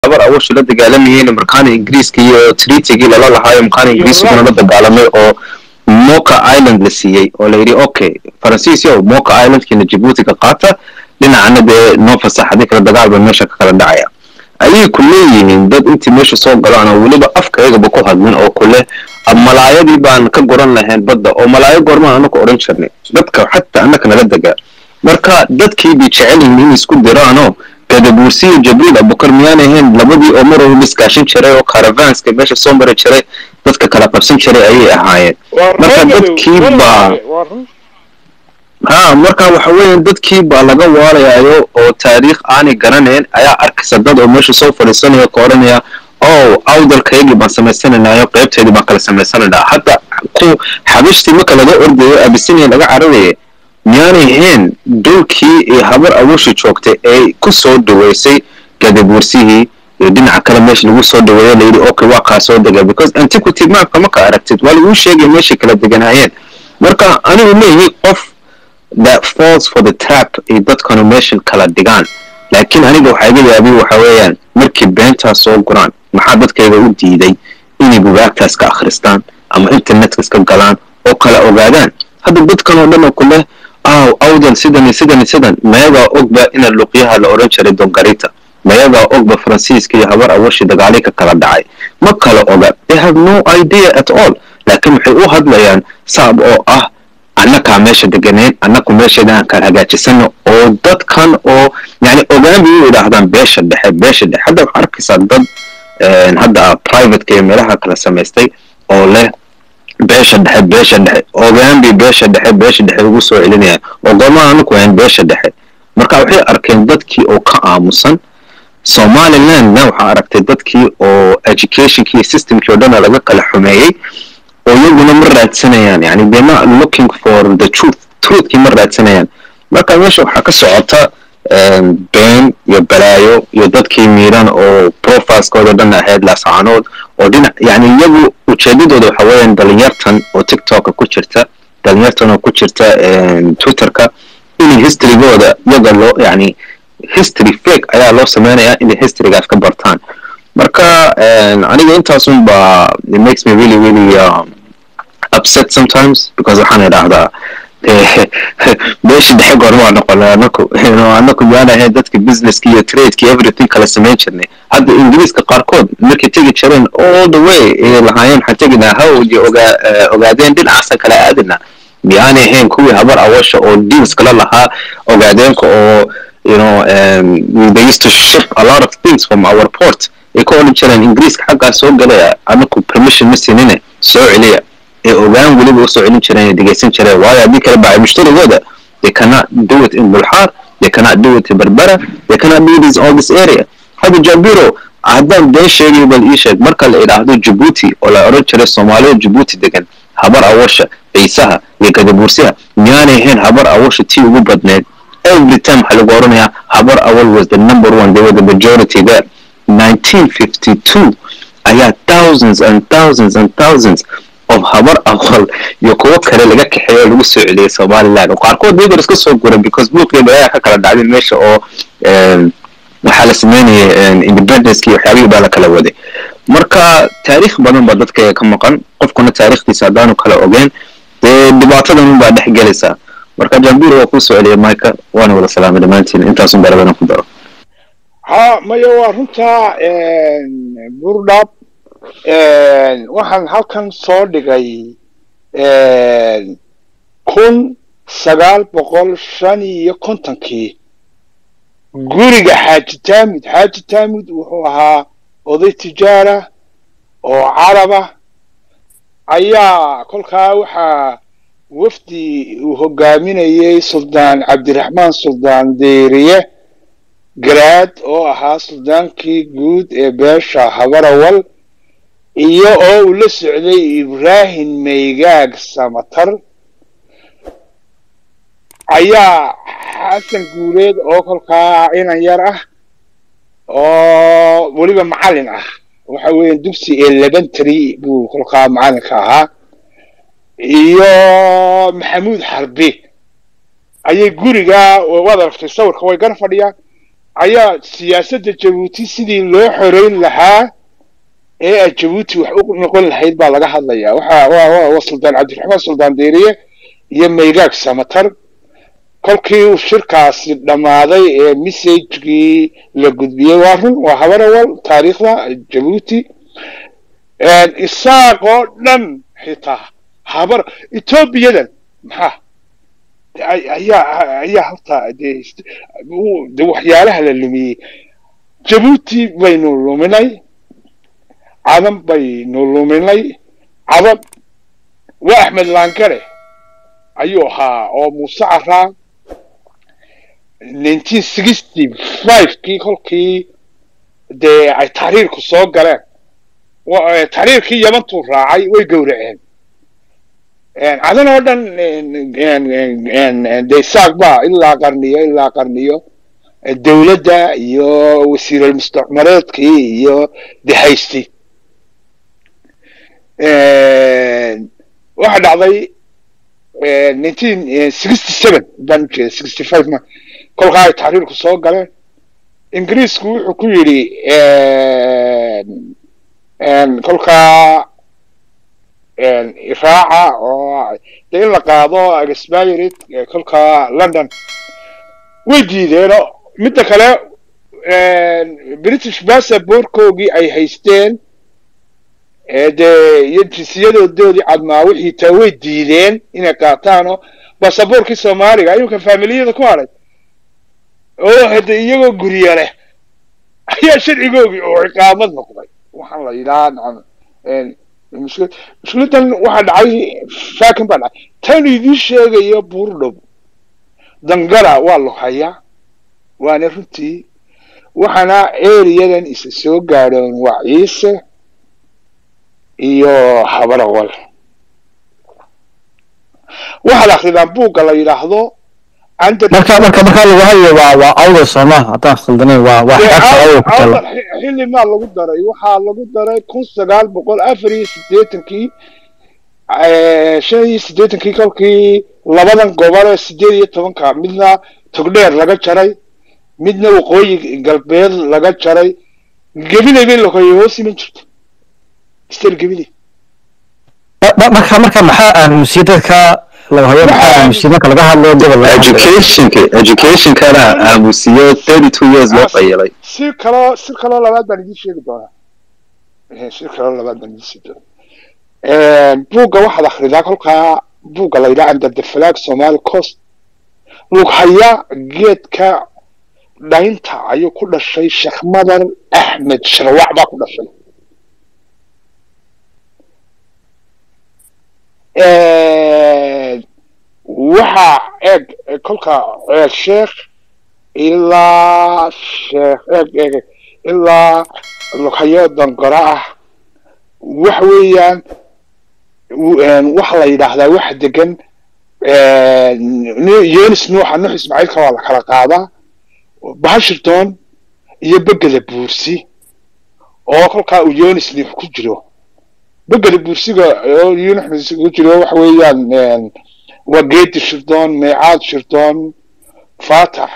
habar awooshi la dagaalamayeen markaana ingiriiska iyo treatigii lala lahaayo markaana ingiriiskuna la dagaalamay oo moka island la siiyey oo la yidhi okay faransiis yow moka islandkiina jabuuti ka qaata dhinacana dee noo fasaxadii kala dagaal ba meesha ka kala dhacaya ayay ku leeyihiin dad intii meesha soo galaan oo weliba afkaygaba ku hadlin oo kule malaayadii baan ka goran lahayn badda oo malaayo goormaan anaka odhan jirnay dadka xataa annaka nala degaa marka dadkii bay jecel yihiin in isku diraanoo gadabuursi iyo jabriil abukar miyaanay ahayn labadii oo mar walba iskaashin jiray oo caravanska meesha soo mari jiray dadka kala qabsan jiray ayay ahaayeen marka dadkii baa ha marka waxa weeyaan dadkii baa laga waalayaayo oo taariikh aanay garanayn ayaa arkaysa dad oo meesha soo fadhiisanaya ka odhanaya o awdalkaygii baan samaysanaynaayo qaybteedii baan kala samaysanaynaa hadda ku xabishtii marka laga ordayo abisinia laga cararaya miyaanay ahayn dhulkii iyo habar awooshi joogtay ee ku soo dhaweysay gadabuursihii iyo dhinaca kale meesha lagu soo dhaweeyo layidhi okay waa kaa soo dega because antiquity mapka marka aragtid waa laguu sheegay meeshay kala deganayeen marka anigu leeyihi qof that falls for the trap ay dadkanu meeshan kala dhigaan laakiin aniga waxaa iga yaabay waxa weeyaan markii beentaa soo guraan maxaa dadkayga u diiday inay bugaagtaas ka akhristaan ama internetka iska galaan oo kala ogaadaan hadda dadkan oo dhan oo kuleh aw awdal sidan iyo sidan iyo sidan mayagaa ogba ina luqyaha la odhan jiray dongarita mayagaa ogba faransiiska iyo habar awashi dagaali ka kala dhacay ma kala oga they have no idea at all laakiin waxay u hadlayaan saab oo ah annakaa meesha deganeen annaku meesheeda aan kala hagaajisano oo dadkan oo yani ogaan bay u yidhaahdaan beesha dhexe beesha dhexe hadda waxaa arkaysaa dad hadda privateka iyo meelaha kala samaystay oo leh beesha dhexe beesha dhexe ogaan bay beesha dhexe beesha dhexe ugu soo celinayaan oo goormaa anaku ahayn beesha dhexe marka waxay arkeen dadkii oo ka aamusan somalilandna waxaa aragtay dadkii oo educationkii iyo systemkii oo dhana laga kala xumeeyey oo iyaguna ma raadsanayaan yani they're not looking for the truth truthkii ma raadsanayaan marka meesha waxaa ka socota been iyo balaayo iyo dadkii miiran oo profileskooda dhan ahayd laascaanood oo dhinac yani iyagu ujeedadooda waxa weeyaan dhalinyartan oo tiktoka ku jirta dhalinyartan oo ku jirta twitterka inay historygooda iyaga loo yani history fake ayaa loo sameynayaa inay historygaas ka bartaan marka aniga intaasun ba it makes me really really um, upset sometimes because waxaan idhaahdaa beesha dhexe goormaa noqona anaku anaku yaan ahayn dadka businesska iyo tradeka everything kala samayn jirnay hadda ingiriiska qaarkood markay tegi jireen all the way ay lahaayeen waxaan teginaa hawd iyo ogaa ogaadeen dhinacaasa kala aadina miyaanay ahayn kuwii habar awasha oo deals kala lahaa ogaadeenka oo you know um, they used to ship a lot of things from our port ay ka odhan jireen ingiriiska xaggaa soo galaya anaku permission ma siinine soo celiya ee ogaan weliba usoo celin jireen ee dhegeysan jireen waayo haddii kale bacay mushtarigooda they cannot do it in bulxaar they cannot do it in berbera they cannot do this all this area hadda jabiro haddaan been sheegay bal ii sheeg marka la idhaahdo jabuuti oo la odhan jiray soomaalida jabuuti degan habar awasha ciisaha iyo gadabuursiha miyaanay ahayn habar awasha tii ugu badneed every time waxaa lagu odhanayaa habar awal was the number one they were the majority there 1952 ayaa thousands and thousands and thousands of habar awal iyo kuwo kale laga kaxeeyo lagu soo celiyay somaliland oo qaarkood iyagoo iska soo guran because buuqeeda ayaa ka kala dhacday meesha oo waxaa la sameynayay independence iyo waxyaabihii baa la kala waday marka taariikh badan baa dadka ka maqan qofkuna taariikhdiisa haddaanu kala ogeen dee dhibaatadan baa dhex gelaysaa marka jambir waa kuu soo celiyay mika waana wada salaamay dhammaantiin intaasun baa labadan ku daro ha maya waa runtaa burdhab waxaan halkan soo dhigay kun sagaal boqol shan iyo kontonkii guriga xaaji taamud xaaji taamud wuxuu ahaa oday tijaara oo caraba ayaa kolkaa waxaa wafdi uu hogaaminayay suldaan cabdiraxmaan suldaan deeriye garaad oo ahaa suldaankii guud ee beesha habarawal iyo oo uu la socday ibraahim maygaag samatar ayaa xasan guuleed oo kolkaa inan yar ah oo weliba macallin ah waxa weeya dugsi elementary buu kolkaa macallinka ahaa iyo maxamuud xarbi ayay guriga waad aragtay sawirka way gar fadhiyaan ayaa siyaasadda jabuuti sidii loo xoreyn lahaa ee ay jabuuti wax u noqon lahayd baa laga hadlayaa waxa waa waa suldaan cabdiraxmaan suldaan deeriye iyo maygaag samatar kolkii uu shirkaasi dhammaaday ee messagekii la gudbiyey waa run waa habarawal taariikhda jabuuti isaaqoo dhan xitaa habar etoobiyadan maxaa ayaa ayaa horta dee de waxyaalaha la lumiyey jabuuti baynu luminay cadan baynu luminay cadan waa axmed laangare ayuu ahaa oo muuse caraa nineteen sixty five kii kolkii dee ay taxriirku soo galeen taxriirkii yamantuu raacay way gowraceen cadan oo dhan de isaaq ba ilaa qarniyo ilaa qarniyo dowladda iyo wasiiral mustacmareedkii iyo dehaysti waxa dhacday nineteen sixty seven baan ujeeda sixty five ma kolkaa ay taxriirku soo galeen ingiriisku wuxuu ku yidhi kolkaa iraaca oo de in la qaado expired kolkaa london way diideeno midda kale british passaportkoogii ay haysteen dee iyo jinsiyadodoodii cadmaa wixii taa way diideen inay qaataanoo basaboorkii soomaaliga iminka faamiliyada ku hadhay oo hade iyagoo gurya leh ayaa sharcigoogii oo ciqaamad noqday waxaan la yidhaha mushkiladan waxaa dhacay faakin baa dhacay tan idiin sheegayo buurdhow dangara waa lohayaa waana runtii waxaana eriyadan isa soo gaadhoon waa ciise iyo habarawal waxaad akridaan buugga la yidhaahdo marka marka marka lagu hadlayo waa waa awda sooma haddaan khaldanayn waa waa xeebta awda ku tala xilli maa lagu daray waxaa lagu daray kun sagaal boqol afar iyo siddeetankii shan iyo siddeetankii kolkii labadan gobol ee sideed iyo tobanka midna togdheer laga jaray midna waqooyi galbeed laga jaray gebilay bay lahoye hoos iman jirta stel gebilay marka marka maxaa aamusiye dadka laga hoyo maxaa aamusiye marka laga hadlayo gobol educationka educationkana aamusiyo thirty two years loo qayilay si kaloo si kaloo labaad baan idiin sheegi doonaa si kaloo labaad baan idiin sheegi doonaa buugga waxaad akridaa kolkaa buugga la yidhaha under the flag somali coast lughaya geedka dhaynta ayuu ku dhashay sheekh madar axmed sharwac baa ku dhashay waxaa eeg kolka ceel sheekh ilaa sheekh eeg eeg ilaa lughayo dangora ah waxa weeyaan waxa la yidhaahdaa waxa degan yenis nuuxa nuux ismaaciilka waa la kala qaadaa bashington iyo begeda buursi oo kolkaa uu yenis nuux ku jiro begeda buursiga oo yunis ku jiro waxa weeyaan waa geedi shirdoon meecaad shirdoon faatax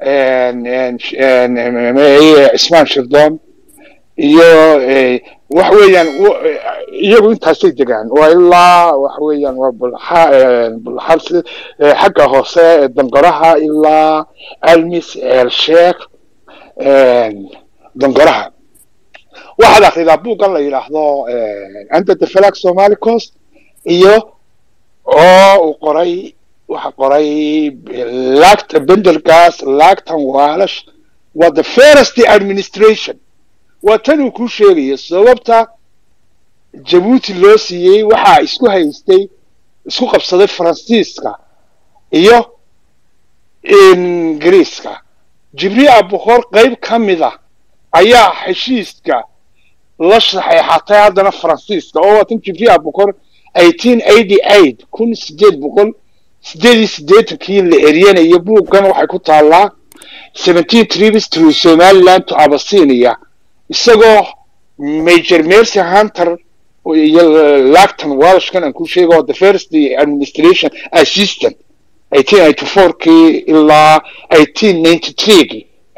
cismaan shirdoon iyo waxa weeyaan iyagu intaasay degaan waa ilaa waxa weeyaan waa bulxa bulxar xagga hoose dangoraha ilaa almis el sheekh dangoraha waxaad akridaa buuggan la yidhaahdo under the flag somali coast iyo oo uu qoray waxa qoray lacta bendelgas lactan waalash waa the first administration waa tan uu kuu sheegayo sababta jabuuti loo siiyey waxaa isku haystay isku qabsaday faransiiska iyo ingiriiska jibriil abukor qayb ka mida ayaa heshiiska la saxeexatay haddana faransiiska oo waatan jibriil abukor eighteen eighty eight kun sideed boqol sideed iyo siddeetankii la eryanayo buuggan waxay ku taallaa seventeen tribes through somaliland to abyssinia isagoo major mercy hunter iyo lacton walshkan aan ku sheego the first administration assistant eighteen eighty four kii ilaa eighteen ninety three kii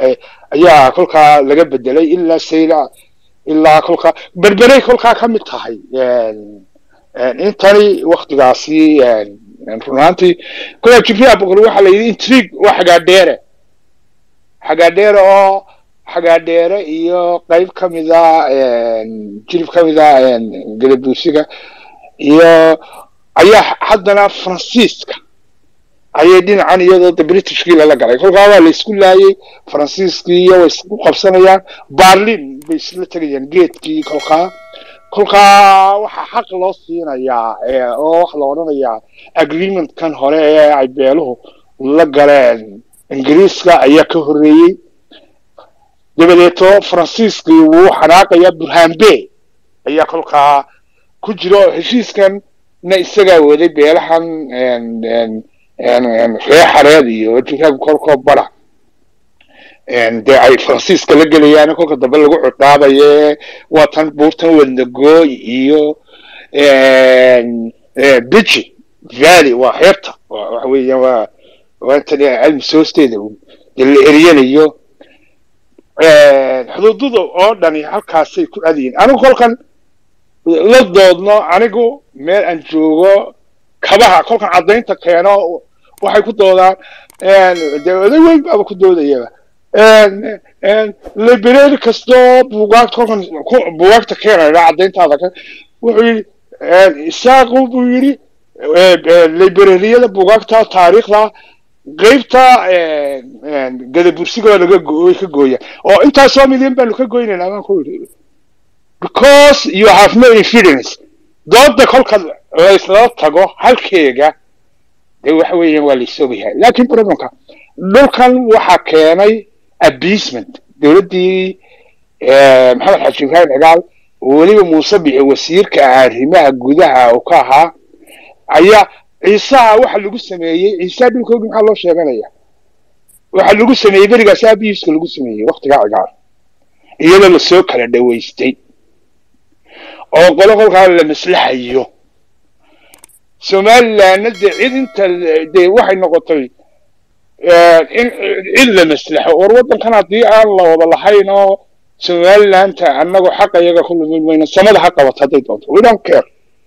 ayaa kolkaa laga bedelay ilaa sayla ilaa kolkaa berberay kolkaa ka mid tahay intani waktigaasi runaantii kolkaa jibriil abukar waxaa la yidhi intrigue waa xagaadheere xagaadheere oo xagaadheere iyo qayb ka mida jilib ka mida gadabuusiga iyo ayaa haddana faransiiska ayay dhinacan iyadoo de britishkii lala galay kolkaa waa la isku laayay faransiiskii iyo way isku qabsanayaan barlin bay isla tegayaan geedkii kolkaa kolkaa waxaa xaq loo siinayaa oo waxa la odhanayaa agreementkan hore ee ay beeluhu la galeen ingiriiska ayaa ka horreeyey dabadeeto faransiiskii wuu xanaaqayaa burhanbe ayaa kolkaa ku jira oo heshiiskan na isagaa waday beelahan ree xareed iyo jiraag kolkoo bara dee ay faransiiska la gelayaan kolka dambe lagu cudhaabaye waa tan buurtan wadnagooy iyo biji valley waa heerta waxa weeyaan waa waa intan almis hoosteeda dee la eryanayo xuduudada oo dhani halkaasay ku adayiin anigu kolkan la doodno anigu meel aan joogo kabaha kolkan caddaynta keeno waxay ku doodaan dee oday weyn baaba ku doodayaba library kastoo buugaagta kolkan buugaagta keenaya caddayntaada ka wuxuu yidhi isaaqu buu yidhi librariyada buugaagta taariikhda qeybta gadabursiga laga way ka gooya oo intaasoo milyan baanu ka goynaynaa baan ku yidhi because you have no infidence dooda kolka laysla tago halkeega dee waxa weeyaan waa laisoogayahay laakin problemka dhulkan waxaa keenay abasement dowladdii maxamed xaji ibrahim cigaal weliba muuse bici wasiirka arrimaha gudaha uu ka ahaa ayaa ciisaha waxa lagu sameeyey ciisaha dhulkoogi maxaa loo sheeganaya waxa lagu sameeyey berigaas abiiska lagu sameeyey waktigaa cigaal iyadoo lasoo kala dhawaystay oo qolo kolkaa la maslaxayo somalilandna dee cid inta dee waxay noqotay in cid la maslaxo or waddankan haddii aan la wada lahayn oo somalilanta annagu xaqa iyaga ku lumin mayno samada ha qabato hadday doonto we don't care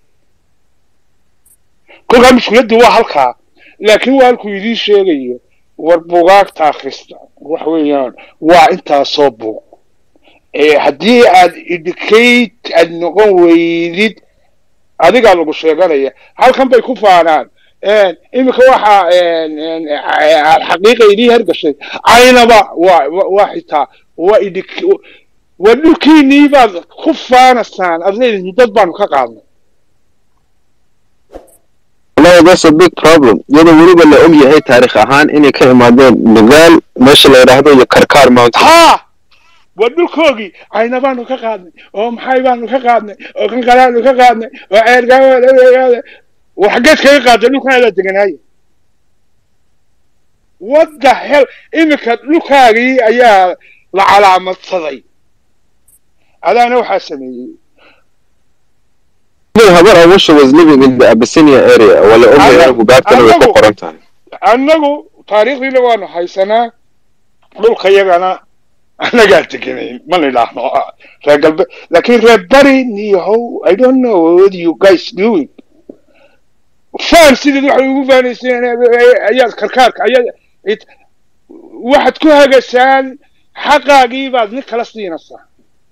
kolkaa mushkiladdu waa halkaa laakiin waa halkuu idiin sheegayo war bugaagta akhrista waxa weeyaan waa intaasoo buug haddii aad educate aad noqon weydid adigaa lagu sheeganaya halkan bay ku faanaan iminka waxa xaqiiqa idii hergashay caynaba waa waa xitaa waa idi waa dhulkiinii baad ku faanaysaan aad leedihin dad baanu ka qaadnay wallahi that's a big problem iyadoo weliba la og yahay taarikh ahaan inay ka imaadeen nugaal meesha la yidhaahdo iyo karkaar mountain ha waa dhulkoogii cayna baanu ka qaadnay oo maxay baanu ka qaadnay oo kan kalaanu ka qaadnay oo ceergaa war xaggeed kaga qaada dhulkan adaa deganaaye what the hell iminka dhulkaagii ayaa la calaamadsaday adaana waxaa sameeyey habar awasha was living in the abyssinia area wala ogyahay bugaagtana way ku qoran tahay annagu taariikhdiina waanu haysanaa dhulka yagana annagaa teganayn ma nidhaahno reer galbe laakiin reer bari niyahow i don't know what you guys doing faan sideed waxay ugu faanayseen ayaad karkaarka ayaad waxaad ku hagasaan xaqaagii baad nin kala siinaysaa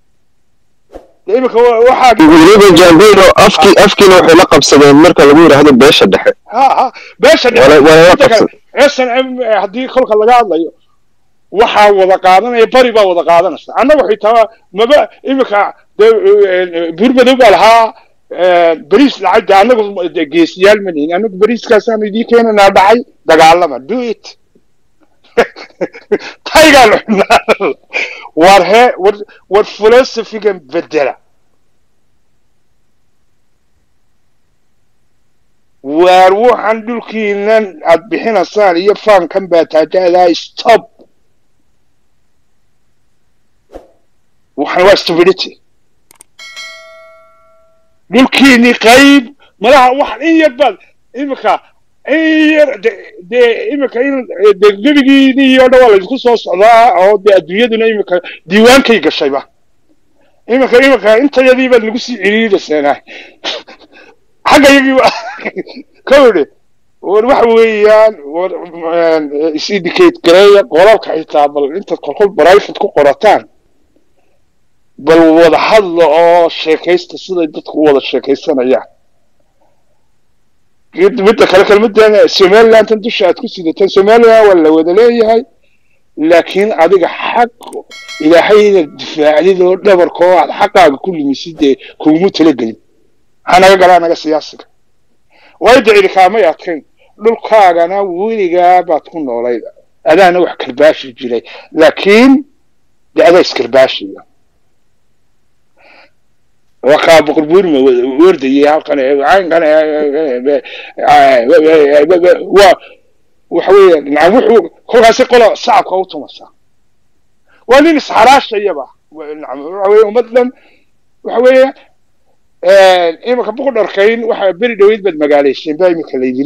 imika waxaagii weliba jambeyno afkii afkiina waxay la qabsadeen marka lagu yidhaahdo beesha dhexe ha ha beesha Wala- wala la dhexe qabsan. s n m haddii kolka laga hadlayo waxaa wada qaadanaya bari baa wada qaadanaysa annaga xitaa maba imika dee buurmadow baa lahaa beriis lacag de annagu de geesiyaal ma nihin annagu beriiskaasaanu idii keenanaa dhacay dagaalama do it taygaanu xunaa war he war war philosophigan bedela waar waxaan dhulkiinan aad bixinaysaan iyo faankan baa taajaadaa stop waxaan waa stupidity dhulkiini qayb malaha wax in yar baad imika in yar de- dee imika in dee gebigiinii oo dhan waa laysku soo socdaa oo dee adduunyaduna imika diiwaankay gashayba imika imika intayadii baad nagu sii ciriidaseenaa xagga yagii wa ka idhi war waxa weeyaan war is-indicate gareeya qolalka xitaa bal intaad kolkol private ku qorataan bal wada hadla oo sheekaysta siday dadku u wada sheekaysanayaan mid- midda kale kelmadan somalilandan dusha aad ku sidataan somaliland waa la wada leeyahay laakiin adiga xaq ilaahay inaad difaacdid oo dhabarka oo aad xaqaaga ku limisid dee kuguma talagelin maxaa naga galaa naga siyaasiga way dicili kaamay adkayn dhulkaagana weligaa baad ku noolayd adaana wax karbaashi jiray laakiin de adaa iskarbaashiya waa kaa boqor buurima wordayay halkan ee caynkan ee waa waxa weeye nacam wuxuu kolkaasi qola sacabka u tumasa waa nin isxaraashayaba nacam waxa weeye ummad dhan waxa weeye imika buku dharkayn waxa beri dhaweyd baad magaalayseen baa imika laydi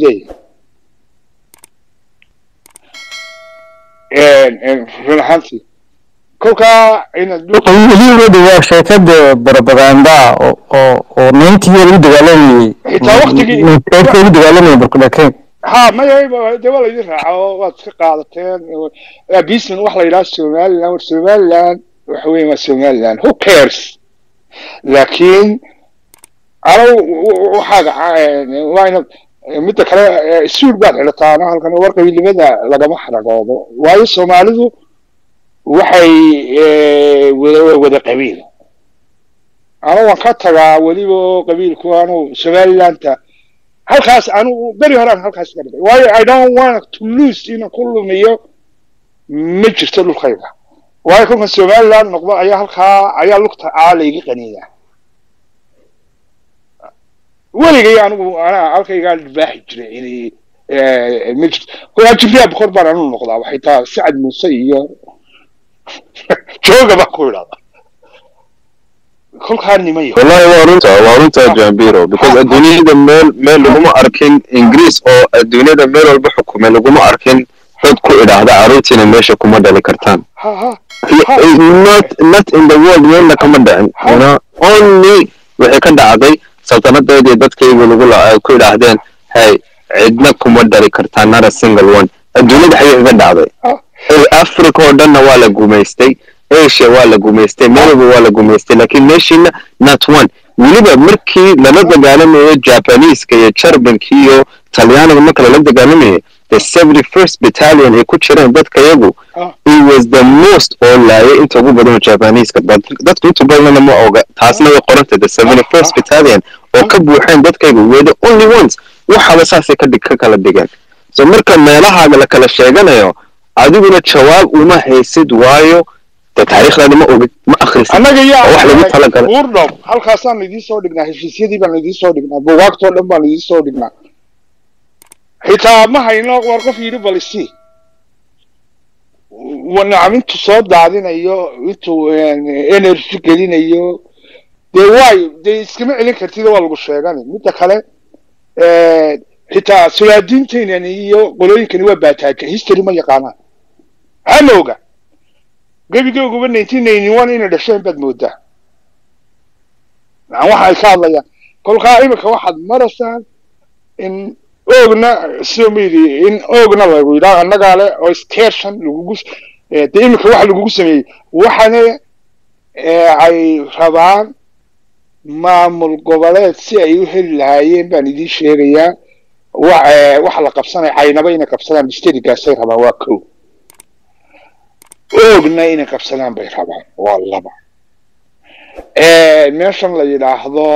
leeyahay run ahaantii kolkaa inaad weligeedu waa sheekada barabaganda oo oo oo ninetiyo lagu dagaalamayey Xitaa waqtigii- ninetiyo lagu dagaalamayey barkudhakeen ha maya de waa laydin raaca oo waad iska qaadateen bisman waxa la yidhaha somaliland war somaliland waxa weeye waa somaliland who cares laakiin anagu waxaaga waa inaad midda kale suud baad xidhataana halkan war qabiilnimada lagama xaragoodo waayo soomaalidu waxay wada wada qabiil anu waan ka tagaa weliba oo qabiilku anu somalilanta halkaas anu beri horaan halkaas ka dhigay waayo i don't want to lose inaan ku lumiyo ma jirto dhulkayga waayo kolkan somaliland noqdo ayaa halkaa ayaa lugta aa layga qaniina weligay anigu anaa halkaygaa dhibaaxi jiray inay ma jirto kolkaa jibriya bokor baan anu noqdaa waxay taa sacad muuse iyo jooga baan ku idhahdaa kolkaa nimayo wallahi waa runta waa runta jambiro because adduunyada meel meel laguma arkin ingiriis oo adduunyada meel walba xukumay laguma arkin dad ku idhaahda carruurtiina meesha kuma dhali kartaan ha ha not not in the world meelna kama dhicin you know only waxay ka dhacday saltanadeedii dadkaygu lagu la ay ku idhaahdeen hey cidna kuma dhali kartaan not a single one adduunyada xagee kaga dhacday africa oo dhanna waa la gumaystay asia waa la gumaystay meelba waa la gumaystay laakiin meeshiina not one weliba markii lala dagaalamayo japaniiska iyo jarbanka iyo talyaaniga marka lala dagaalamayay the seventy first battalion ay ku jireen dadka yagu it was the most oo laayay inta ugu badan oo japaniiska dadku inta badanna ma oga taasna way qorantay the seventy first battalion oo ka buuxeen dadkaygu were the only ones waxaba saasay ka ka kala dhigeen so marka meelahaaga la kala sheeganayo adiguna jawaab uma haysid waayo de taariikhdaada ma ogid ma akhrisid annaga yaa wax lagu talagalay buurdhow halkaasaan idiin soo dhignaa heshiisyadii baan idiin soo dhignaa buugaagtoo dhan baan idiin soo dhignaa xitaa ma hayno war qof yidhi bal isii nacam intuu soo daadinayo intuu energy gelinayo dee waayo dee iskama celin kartid waa lagu sheegani midda kale xitaa sulaadiintaynan iyo qolooyinkani waa baataaja history ma yaqaanaan hama oga gebigooguba nineteen ninety one inay dhasheen baad moodaa waxa ay ka hadlayaan kolkaa iminka waxaad maraysaan in oogna somali in oogna lagu yidhaha annagaa le oo station lagugu de iminka waxa lagugu sameeyey waxana ay rabaan maamul goboleed si ay u heli lahaayeen baan idiin sheegayaa waxa la qabsanaya caynaba inay qabsadaan stadigaasay rabaan waa ko oogna inay qabsadaan bay rabaan waa laba meeshan la yidhaahdo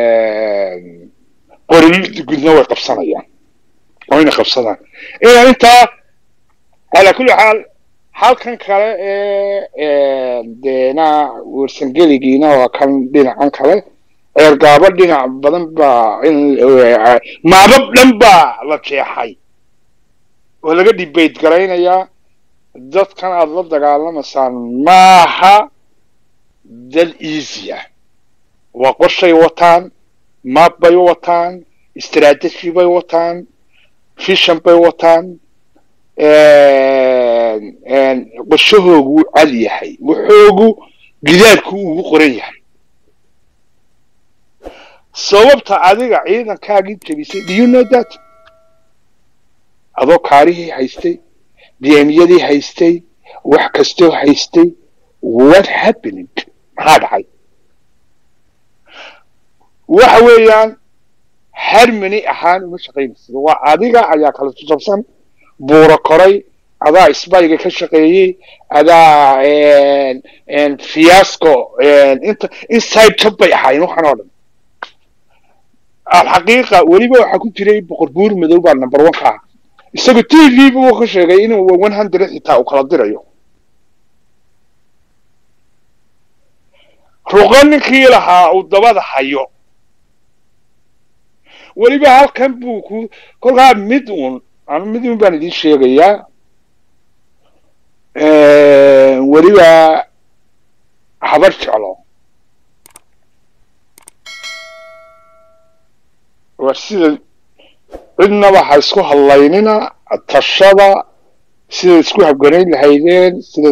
qorilida gudna way qabsanayaan oo inay qabsadaan inaan intaa calaa kulli xaal halkan kale ee deena wersangeligiina waa kan dhinacan kale ceergaabo dhinac badan baa in maabab dhan baa la jeexay oo laga debate garaynayaa dadkan aada la dagaalamaysaan maaha dad easy ah waa qorshay wataan map bay wataan strategy bay wataan fishan bay wataan qorshahoogu wuu cad yahay wuxoogu gidaadku ugu qoran yahay sababta adiga ciidankaagii jebisay do you know that adoo kaarihii haystay dmyadii haystay wax kastoo haystay what happening maxaa dhacay waxa weeyaan harmony ahaan uma shaqaynaysid waa adiga ayaa kala jabsan buuro koray adaa isbayga ka shaqeeyey adaa fiasco inta inside job bay ahaayeen waxaan oo dhan alxaqiiqa weliba waxaa ku jiray boqor buur madow baa number one ka ah isagu t v buu ka sheegay inuu one hundred xitaa uu kala dirayo ruqo ninkii lahaa uu dabada hayo weliba halkan buu ku kolkaa mid uun anu mid uun baan idin sheegayaa weliba habar jeclo waa sida cidnaba ha isku hadlaynina tashada sida isku habganayn lahaydeen sida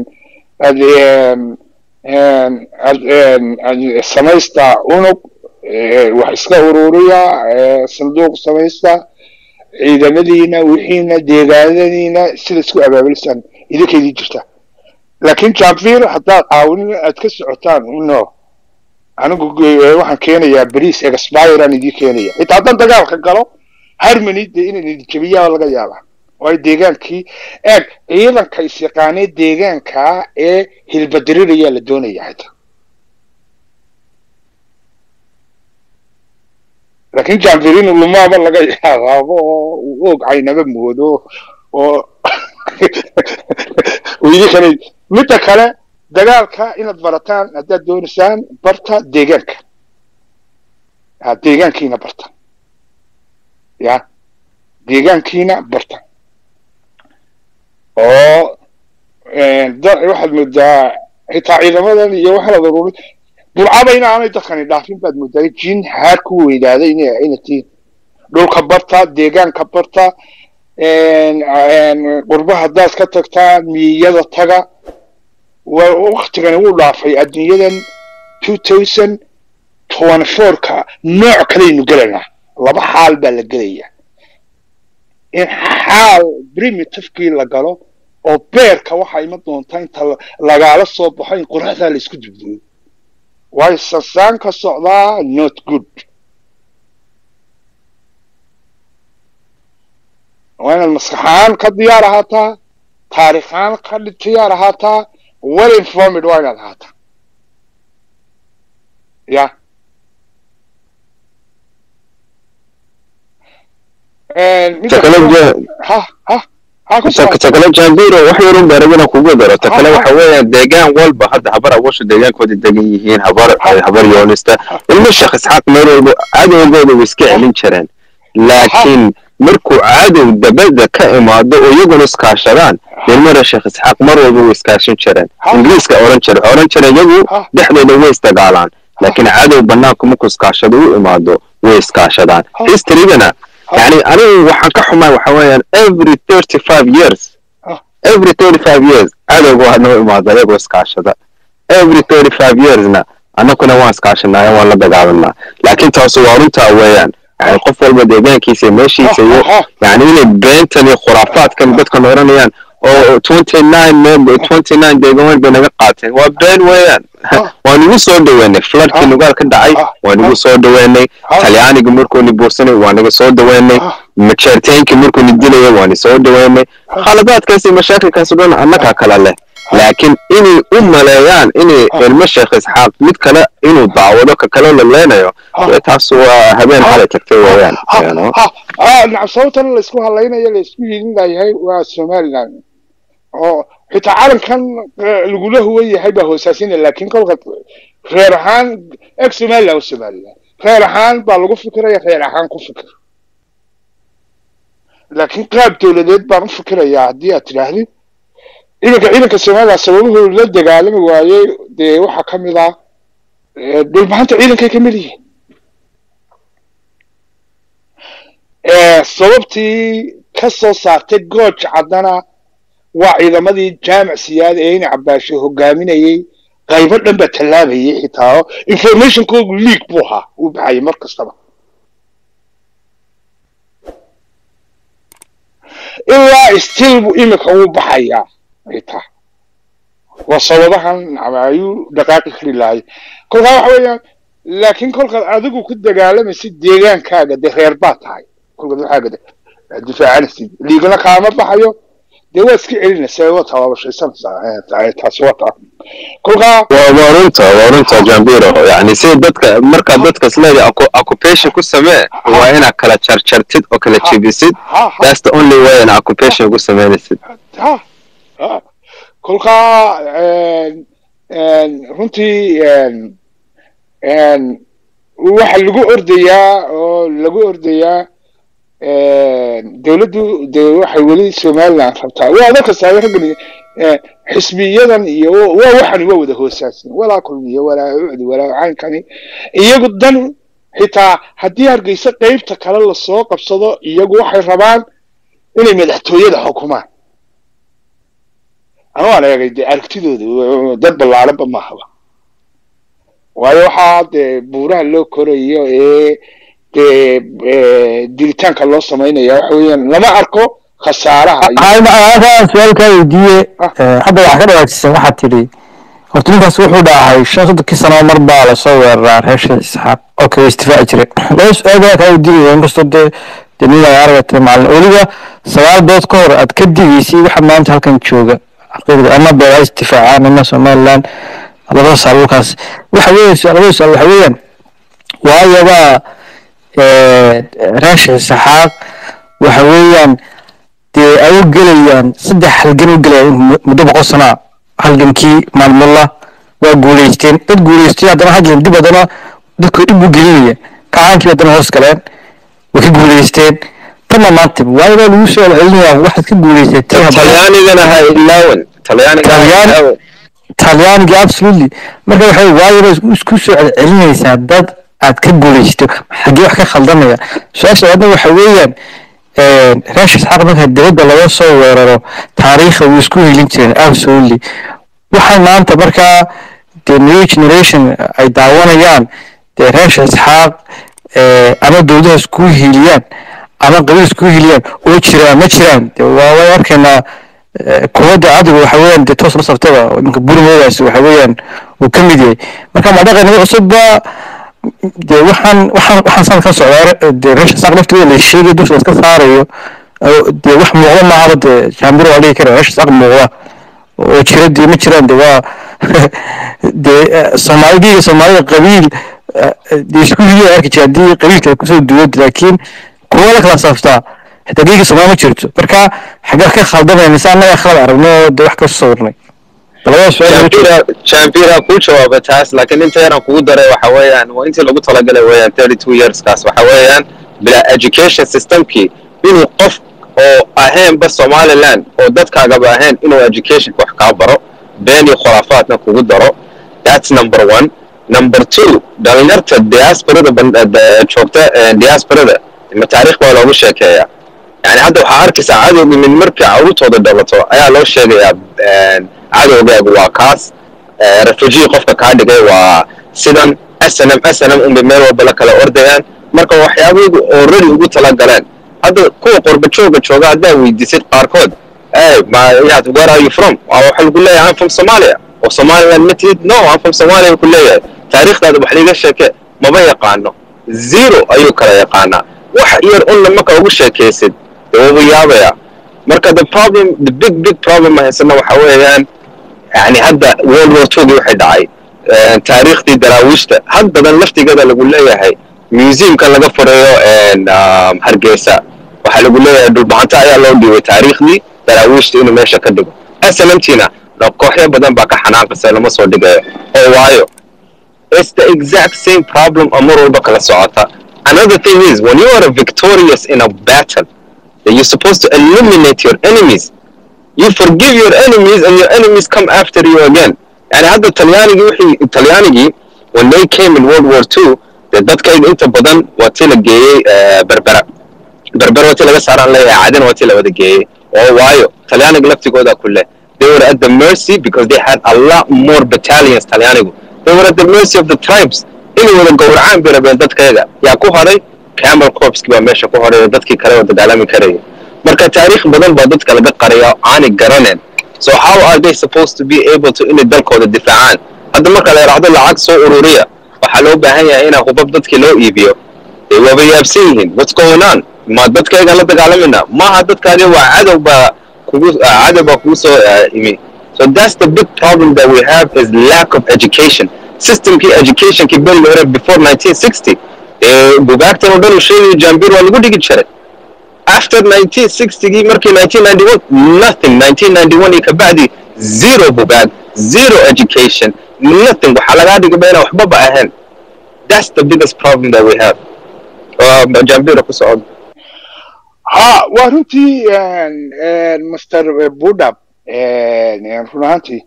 samaysta unug wax iska ururiya sanduuq samaysta ciidamadiina wixiina deegaanadiina sida isku abaabulisaan idinka idin jirta laakiin janvir haddaad caawinin aad ka socotaan no anigu waxaan keenayaa beriis expiraan idin keenaya xitaa haddaan dagaalka galo harmony dee inaan idin jebiyaa laga yaabaa waayo deegaankii eeg ciidanka isyaqaanee deegaanka ee hilbadirirayaa la doonaya xitaa laakiin janvirino lumaaba laga yaaqaabo oo uu og caynaba moodo oo idinkana midda kale dagaalka inaad barataan haddaad doonaysaan barta deegaanka deegaankiina barta ya deegaankiina barta oo waxaad moodaa xitaa ciidamadan iyo waxaa la daruuri burcaba in aanay dadkani dhaafin baad moodaa jin haar ku weynaaday ina ina tihiin dhulka barta deegaanka barta qurba haddaad ka tagtaan miyiyada taga waktigani wuu dhaafay adduunyadan two thousand twenty fourka nooc kalaynu gelaynaa laba xaal baa la gelaya in xaal primitivekii la galo oo beerka waxaa ima doontaa inta lagaala soo baxo in qoraxdaa la isku dubduyo waayo sasaan ka socdaa not good waa inaad maskaxaan ka diyaar ahaataa taarikhaan ka diyaar ahaataa well informed waa inaad ahaataa ya ha ha takale jambiro wax yarun baa rabina kugu daro takale waxa weeyaan deegaan walba hadda habar awasha deegaankooda degan yihiin habar habar yoonista ilmo sheekh isxaaq meel walba cadowgooda way iska celin jireen laakiin markuu cadow dabada ka imaado oo iyaguna iskaashadaan ilmada sheekh isxaaq mar walba way iskaashin jireen ingiriiska oran jire oran jire iyagu dhexdooda way isdagaalaan laakiin cadow banaanku markuu iskaashado u imaado way iskaashadaan historygana يعني أنا وحكا حما وحويان every 35 years every 35 years هذا هو هذا ما ذا يقول سكاشة every 35 years نا أنا كنا وان سكاشة نا ولا بقابلنا لكن تصورون تاويان يعني قف والبديجان كيسي ماشي سيو يعني إن بنتني خرافات كان بدكم ورانيان oo 29 member 29 deegaan bay naga qaateen waa been weeyaan waan igu soo dhaweynay floodkii nugaal ka dhacay waan igu soo dhaweynay talyaaniga markuuni buursanay waan iga soo dhaweynay majeerteenkii markuuni dilaya waan soo dhaweynay khaladaadkaas iyo mashaakilkaas dhan annagaa kala leh laakiin inay u maleeyaan inay ilmo sheekh isxaaq mid kale inuu daawado ka kale la leenayo taas waa habeen xalay tagtay weeyaan nacam sababtan laysku hadlaynayo laysku hiilin layahay waa somaliland oo xitaa calankan lagula huwan yahay baa hoosaasina laakiin kolka reer ahaan eg somaliland o somaliland reer ahaan baa lagu fikiraya reer ahaan ku fikir laakiin qaab dowladeed baan u fikirayaa haddii aad tidhaahdid ciidanka ciidanka somaliland sababuhu la dagaalami waayey dee waxaa ka mid ah dhulbahanta ciidankay ka mid yihiin Eh, sababtii ka soo saartay gooj caddana waa ciidamadii jaamac siyaad ee in cabaashe hogaaminayey qaybo dhan baa tallaabayay xitaa oo informationkoogu leak buu ahaa uu baxayay mar kastaba ilaa still buu imika uu baxayaa xitaa waa sababahan ayuu dhaqaaqi kari lahay kolkaa waxa weeyaan laakiin kolkaad adigu ku dagaalamaysid deegaankaaga dee reer baa tahay kolkaad waxaaga de- difaacanaysid liigana kaama baxayo dee waa iska celinaysaa waa tabaabashaysanaysaa Eh, ta- taasi waa taa kolkaa waa waa runta waa runta jambiro yani si dadka markaa dadka isleedahay occu- occupation ku samee waa inaad kala jarjartid oo kala jebisid ha ha that's the only way in occupation ku sameynaysid ha ha kolkaa een, een, runtii een, een, waxa lagu ordayaa oo lagu ordayaa een, dowladdu de waxay weli somaliland rabtaa waa adoo kasta raggan een, xisbiyadan iyo waa waxani waa wada hoosaasin walaa kulmiyo walaa ucdi walaa caynkani iyagu dan xitaa haddii hargeysa qeybta kale lasoo qabsado iyagu waxay rabaan inay madaxtooyada xukumaan anu aan eegay dee aragtidooda dad ballaaranba mahaba waayo waxaa dee buuraha loo korayo ee dee eh, diritaanka loo samaynaya waxa weeyaan lama arko khasaaraha iyo aan su-aalkaa weydiiye eh, hadda waxaa ka dhawaajisan waxaad tidhi horta ninkaas wuxuu dhahay shan soddonkii sano mar baa lasoo weeraraa reesha isxaaq oo kale istifaaci jiray laba su-aal baa kaa weydiinaya inkastoo dee dee nin ay aragtay maalin weliba sagaal dood ka hor aad ka digaysay waxa maanta halkan jooga xaqiiqda ama beera istifaacaan ama somaliland labada saal dhulkaas waxa weeye su- labada su-aal waxa weeyaan waayaba reesha isxaaq waxa weeyaan dee ay u gelayaan saddex halgan u gelayaan mu- muddo boqol sana ah. halgankii maalmulla waa guuleysteen dad guuleystay haddana hadlan dib haddana dadku dhib u gelinaya kacaankii haddana hoos galeen way ka guuleysteen tanna maanta waayo baa lagu soo celcelinayaa waxaad ka guuleysatay haddana talyaanigana ha ilaawan talyaaniga ha Talyaani- ilaawan talyaaniga absolutely marka waxa wey waayo bay isku- isku soo celcelinaysaa dad aad ka guulaysto xaggee wax ka khaldamaya su-aasha labaadna waxa weeyaan reesha isxaaq marka dibadda laga soo weeraro taariikha wuu isku helin jireen absolutely waxay maanta markaa the new generation ay daawanayaan dee reesha isxaaq eh, ama dowladaha isku hiiliyaan ama qabiil isku hiiliyaan oo jiraan ma jiraan dee waa way arkaynaa eh, kuwadda adiga waxa weeyaan dee toos la saftaba iminka burmoodaas waxa weeyaan uu ka mid yahay marka ma dhaqan cusubba dee waxaan waxaan waxaan sanad ka socdaa dee reesha saaq lafteeda la sheegay dusha iska saarayo oo dee wax muuqda maahaba dee jaambiro waa dhigi kara reesha saaq muuqda oo jira dee ma jiraan dee waa dee eh, soomaalidii soomaalida qabiil eh, dee isku hidiya arki jira haddii qabiilka kusoo duwad laakiin kuwa la kala saaftaa xitaa geega soomaali ma jirto marka xagee ka khaldamaya mise annaga khalad aragno oo dee wax kasoo sawirnay labada su-aal jambira jambira kuu jawaaba taas laakiin inta yaraan kugu daray waxa weeyaan waa intii lagu talagalay weeyaan thirty two yearskaas waxa weeyaan bila education systemkii inuu qof oo ahaynba somaliland oo dadkaagaba ahayn inuu educationka wax kaa baro been iyo khuraafaadna kugu daro that's number one number two dhalinyarta diasporada ban- eh, joogta eh, diasporada ma taariikh baa loogu sheekeeyaa yani hadda waxaa arkaysaa cadowga mid markii carruurtooda dhalato ayaa loo sheegayaa een, cadowgaagu waa kaas eh, refugee qofka kaa dhigay waa sidan snm snm unbay meel walba la kala ordayaan marka waxyaabahaygu already ugu talagaleen hadda kuwa qorba jooga jooga haddaa weydiisid qaarkood hey ma yaad where are you from waa waxa lagu leeyahay I'm from Somalia oo Somaliland ma tihid no I'm from Somalia ku leeyahay taariikhdaada wax liiga sheeke maba yaqaano zero ayuu kala yaqaanaa wax yar unna marka ugu sheekaysid dee wuuba yaabaya marka the problem the big big problem ma haysana waxa weeyaan yani hadda world war two waxay dhacay een, taariikhdii daraawiishta had badan laftigeeda lagu leeyahay museumka laga furayo een, um, hargeysa waxaa lagu leeyahay dhulbahanta ayaa loo dhiibay taariikhdii daraawiishta inuu meesha ka dhigo snmtina kooxyo badan baa ka xanaaqaysa lama soo dhigayo oo waayo it's the exact same problem oo mar walba kala socota another thing is when you are victorious in a battle then you're supposed to eliminate your enemies you forgive your enemies and your enemies come after you again yani hadda talyaanigii wixii talyaanigii when they came in world war two dee dadkayga inta badan waa tii la geeyey eh, berbera berber wati laga saaraan leeyahay cadina wati la wada geeyey oo waayo talyaaniga laftigooda ku leh they were at the mercy because they had a lot more battalions talyaanigu they were at the mercy of the tribes inay wada gowracaan bay rabeen dadkayaga yaa ku horay camel corpski baa meesha ku horay oo dadkii kale oo dagaalami karaya marka taariikh badan baa dadka laga qaraya aanay garaneen so how are they supposed to be able to inay dalkooda difaacaan hadda marka la yidhaahdo lacag soo ururiya waxaa loo baahan yahay inaa hubab dadkii loo iibiyo ee waaba yaabsan yihiin what's going on ma dadkayga la dagaalamayna maaha dadkaadi waa cadow baa kugu cadow baa kugu soo imi so that's the big problem that we have is lack of education systemkii educationkii beri hore before 1960 ee bugaagtan oo dhan uu sheegayo jambir waa lagu dhigi jiray after 1960gii markii 1991 nothing 1991 iyo kabacdi zero bugaag zero education nothing waxaa lagaa dhigaba inaan waxbaba ahayn that's the biggest problem that we have uh, jambira ku socod ha waa runtii master budab run ahaantii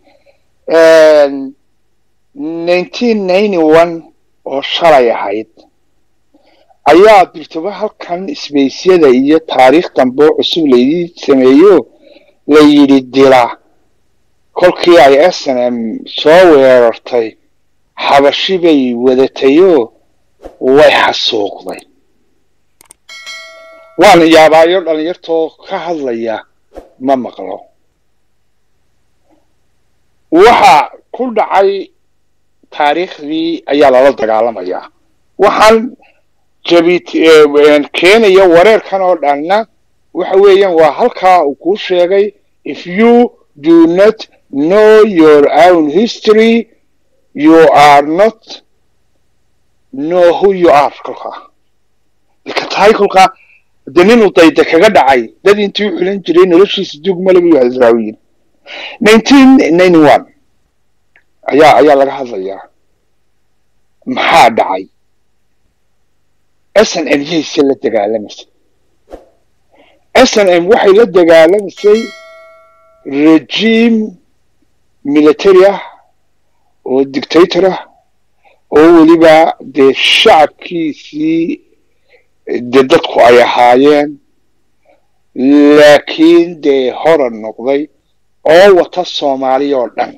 nineteen ninety one oo shalay ahayd ayaa dirtaba halkan isbeysyada iyo taariikh dambe oo cusub laydii sameeyo la yidhi dila kolkii ay s n m soo weerartay xabashi bay wadatayoo way xasuuqday waana yaabaayo dhalinyartoo ka hadlaya ma maqlo waxa ku dhacay taariikhdii ayaa lala dagaalamayaa waxaan jabit keenaya wareerkan oo dhanna waxa weeyaan waa halkaa uu kuu sheegay if you do not know your own history you are not know who you are kolkaa dika tahay kolkaa de ninuu dayda kaga dhacay dad intii u xulan jiray noloshiisa dugmale buu hasraawiyin nineteen ninety one ayaa ayaa laga hadlayaa maxaa dhacay s n m yayse la dagaalamaysay s n m waxay la dagaalamaysay regime military ah oo dictator ah oo weliba dee shacabkiisii dee dadku ay ahaayeen laakiin dee horan noqday oo wata soomaaliya oo dhan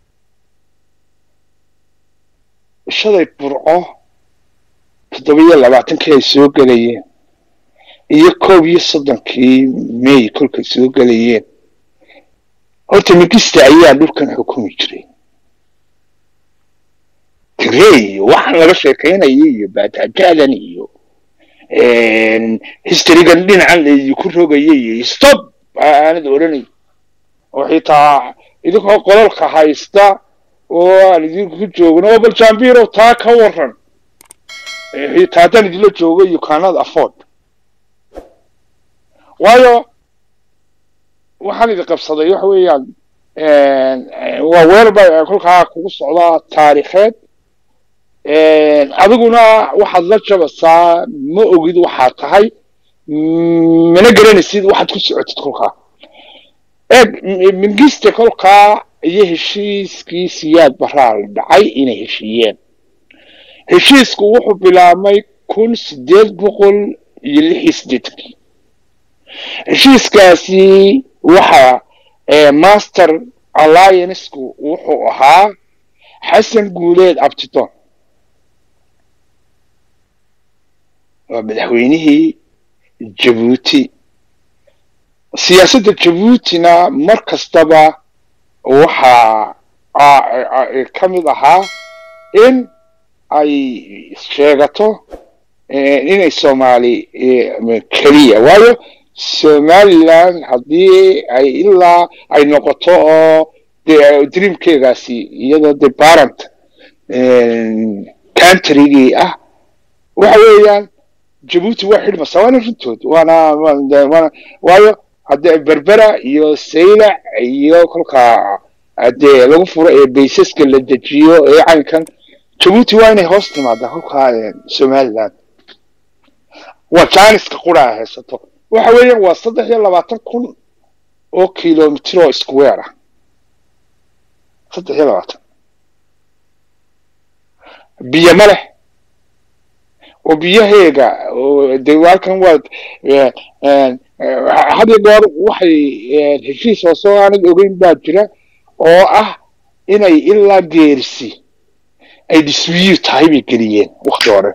shaday burco toddoba-iyo labaatankii ay soo gelayeen iyo koob iyo soddonkii may kolkay soo gelayeen horta migista ayaa dhulkan xukumi jiray tirey iyo waxaan laga sheekaynaya iyo baataajadan iyo historygan dhinacan laydinku rogaya iyo stop aanad odhanay oo xitaa idinkoo qololka haysta oo aan idinku joogno oo bal jambiro taa ka waran xitaa haddaan idinla joogo you cannot afford waayo waxaan idin qabsaday waxa weeyaan waa weer ba kolkaa kugu socdaa taariikheed adiguna waxaad la jabasaa ma ogid waxaad tahay mana garanaysid waxaad ku socotid kolkaa eeg mingiste kolkaa iyo heshiiskii siyaad baraa la dhacay inay heshiiyeen heshiisku wuxuu bilaabmay kun sideed boqol iyo lix iyo siddeetankii heshiiskaasi waxa master alliancku wuxuu ahaa xasan guuleed abtidon waa madaxweynihii jabuuti siyaasadda jabuutina mar kastaba waxaa ka mid ahaa in ay sheegato inay soomaali keliya waayo somaliland haddii ay ilaa ay noqoto oo de dreamkeegaasi iyadoo de barant countrygii ah waxa weeyaan jabuuti waa xidhmasa waana runtood waana waana waayo hadde berbera iyo saylac iyo kolkaa dee lagu furo ee baysaska la dejiyo ee caynkan jabuuti waa inay hoos timaadaa kolkaa somaliland waa janiska qura a haysato waxa weeyaan waa saddex iyo labaatan kun oo kilomitr oo square ah saddex iyo labaatan biyo ma leh oo biyaheega oo de halkan waad had iyo goor waxay heshiis hoosoo aanad ogeyn baa jira oo ah inay ilaa geerisi ay diswiyu tahay bay geliyeen wakti hore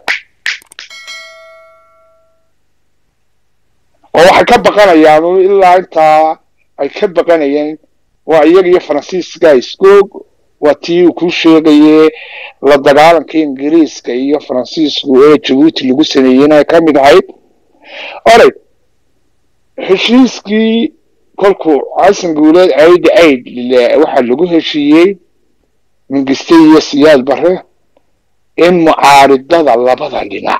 oo waxay ka baqanayaan ilaa intaa ay ka baqanayeen waa iyaga iyo faransiiska iskoog waa tii uu kuu sheegaye la dagaalanka ingiriiska iyo faransiisku ee jabuuti lagu sameeyeyna ay ka mid ahayd oray heshiiskii kolkuu xasan guuleed aid aid waxaa lagu heshiiyey mingiste iyo siyaad bare in mucaaridada labada dhinac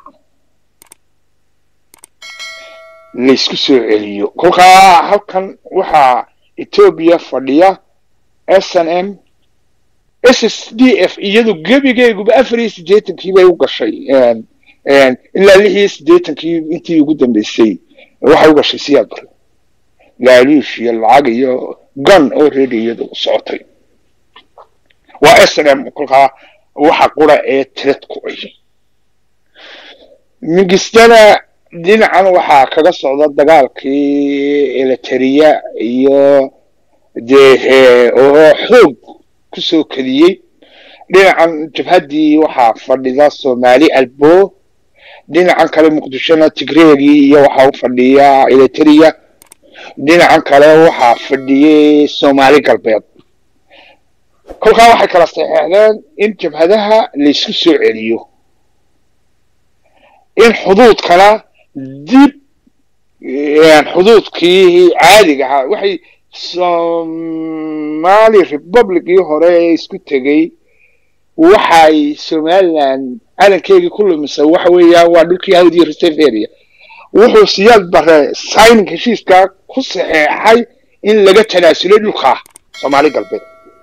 laysku soo celiyo kolkaa halkan waxaa etoobiya fadhiya s n m s s d f iyadu gebigeeguba afar iyo siddeetankii bay u gashay ilaa lix iyo siddeetankii intii ugu dambeysay waxay u gashay siyaad bare laaluush iyo lacag iyo gun oo ready iyadu socotay waa s n m kolkaa waxa qura ee tirad ku ay mingistana dhinacan waxaa kaga socda dagaalkii eleteriya iyo dee oo xoog kusoo keliyey dhinacan jabhaddii waxaa fadhida somali albo dhinacan kale muqdishona tigreegii iyo waxaa u fadhiya eleteriya dhinacan kale waxaa fadhiyey soomaali galbeed kolkaa waxay kala saxeexdeen in jabhadaha laysku soo celiyo in xuduudkana dib xuduudkii caadiga ahaa waxay somali republicii hore ee isku tegey waxay somaliland calankeegii ku lumisay waxa weeyaan waa dhulkii hawd iyo reserve area wuxuu siyaad bare signing heshiiskaa ku saxeexay in laga tanaasulay dhulkaa soomaali galbeed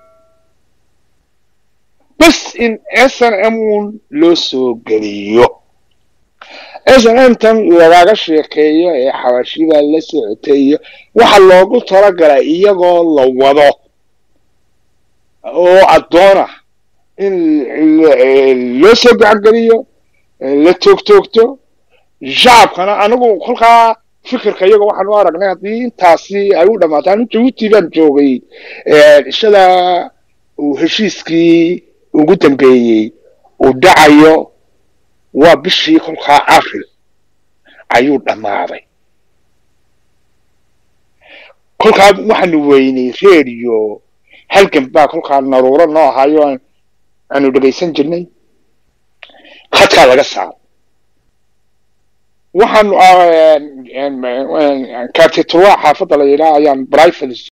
bas in s n m un loo soo geliyo s n m tan lagaga sheekeeyo ee xabashida la socotay iyo waxa loogu talagalay iyagoo la wado oo addoona in loo soo gacangeliyo la toogtoogto shacabkana anigu kolkaa fikirka iyaga waxaan u aragnay haddii intaasi ay u dhamaato anu jabuuti baan joogay ishada uu heshiiskii ugu dambeeyey uu dhacayo waa bishii kolkaa april ayuu dhammaaday kolkaa waxaanu weynay radio halgan baa kolkaa naruuro noo ahaayo aanu dhegaysan jirnay khadkaa laga saaro waxaanu kaartituwa xaafadda la yidhaha ayaan brivate